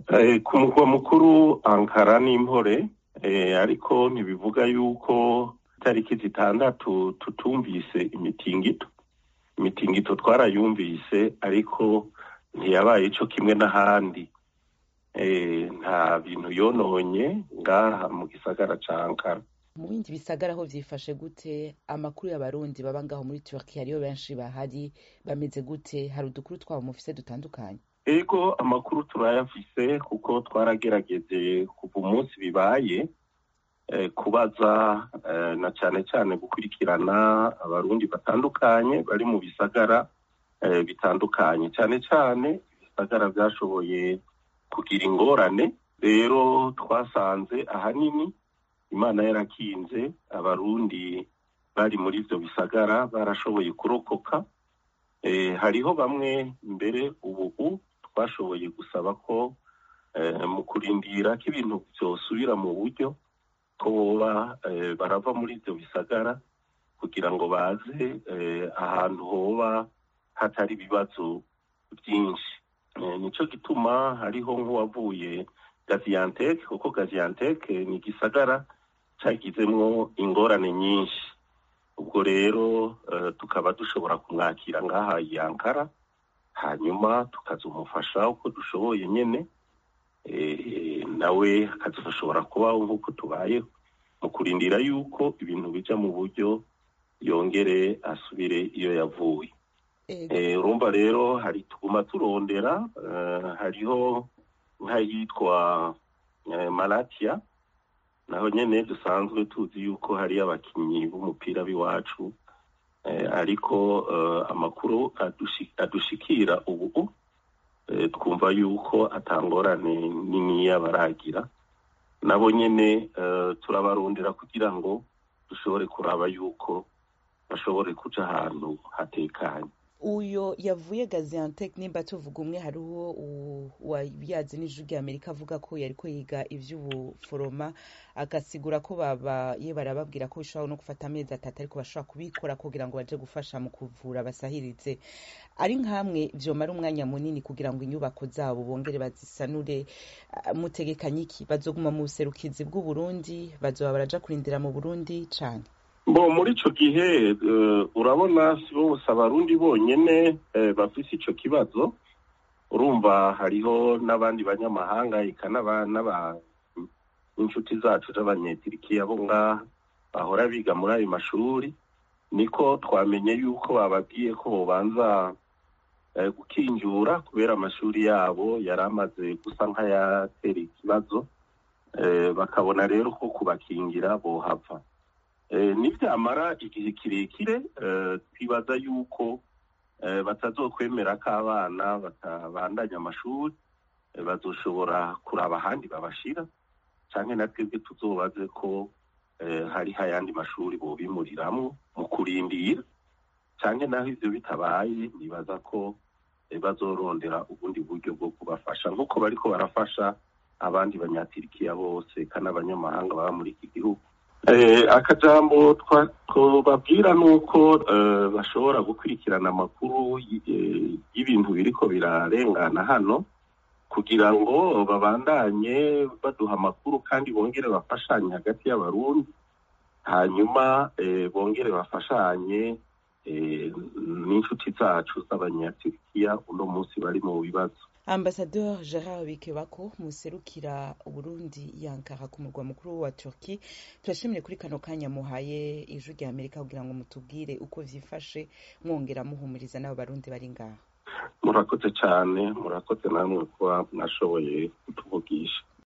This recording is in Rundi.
ku murwa mukuru ankara n'impore ariko ntibivuga yuko itariki zitandatu tutumvise imitingito imitingito twarayumvise ariko ntiyabaye ico kimwe n'ahandi nta bintu yononye ngaha mu gisagara ca ankara mu bindi bisagara aho vyifashe gute amakuru y'abarundi baba ngaho muri turkiya ariyo benshi bahari bameze gute hari udukuru twabo mufise dutandukanye ego amakuru turayafise kuko twaragerageje kuva umunsi bibaye kubaza na cane cane gukurikirana abarundi batandukanye bari mu bisagara bitandukanye cane cane ibisagara vyashoboye kugira ingorane rero twasanze ahanini imana yarakinze abarundi bari muri ivyo bisagara barashoboye kurokoka hariho bamwe mbere ubu twashoboye gusaba ko mu kurindira ko ibintu vyosubira mu buryo ko boba barava muri ivyo bisagara kugira ngo baze ahantu hoba hatari ibibazo vyinshi nico gituma hariho nk'uwavuye gaziantep kuko gaziantep ni igisagara cagizemwo ingorane nyinshi ubwo rero tukaba dushobora kumwakira ngaha i ankara hanyuma tukazumufasha uko dushoboye nyene nawe akazashobora kubaho nk'uko tubayeho mu kurindira yuko ibintu bija mu buryo yongere asubire iyo yavuye urumva rero hari tuguma turondera hariho nk'ayitwa malatiya naho nyene dusanzwe tuzi yuko hari abakinyi b'umupira b'iwacu ariko amakuru adushikira ubu twumva yuko atangorane niniya baragira nabo nyene turabarondera kugira ngo dushobore kuraba yuko bashobore kuja ahantu hatekanye uyo yavuye gaziantep nimba tuvuga umwe hariho uwayazi n'ijwi rya amerika avuga ko yariko yiga ivy'ubuforoma agasigura ko babaye barababwira ko bishobora no gufata amezi atatu ariko bashobora kubikora kugira ngo baje gufasha mu kuvura basahirize ari nkamwe vyomara umwanya munini kugira ngo inyubako zabo bongere bazisanure mutegekanye iki bazoguma mu buserukizi bw'uburundi bazoba baraja kurindira mu burundi cane bo muri ico gihe urabona si bose abarundi bonyene bafise ico kibazo urumva hariho n'abandi banyamahanga eka n'inshuti zacu z'abanyetirikiya bo ngaha bahora biga muri ayo mashuri niko twamenye yuko bababwiye ko bobanza gukinjura kubera amashuri yabo yari amaze gusa nk'ayatera ikibazo bakabona rero ko kubakingira bohava nibyamara igihe kirekire twibaza yuko batazokwemera ko abana batabandanya amashuri bazoshobora kuraba ahandi babashira cyangwa na twebwe tuzobaze ko hariho ayandi mashuri bobimuriramwo mu kurindira cyangwa naho ivyo bitabaye nibaza ko bazorondera ubundi buryo bwo kubafasha nk'uko bariko barafasha abandi banyatirikiya bose kandi abanyamahanga baba muri iki gihugu akajambo twababwira ni uko bashobora gukurikirana amakuru y'ibintu biriko birarengana hano kugira ngo babandanye baduha amakuru kandi bongere bafashanye hagati y'abarundi hanyuma bongere bafashanye n'inshuti zacu z'abanyaturikiya uno munsi bari mu bibazo ambasador gerard bikebako muserukira uburundi yankara ku murwa mukuru wa turki turashimire kuri kano kanya muhaye ijwi rya amerika kugira ngo mutubwire uko vyifashe mwongera muhumuriza n'abo barundi bari ngaha murakoze cyane murakoze namwe kuba mwashoboye kutuvugisha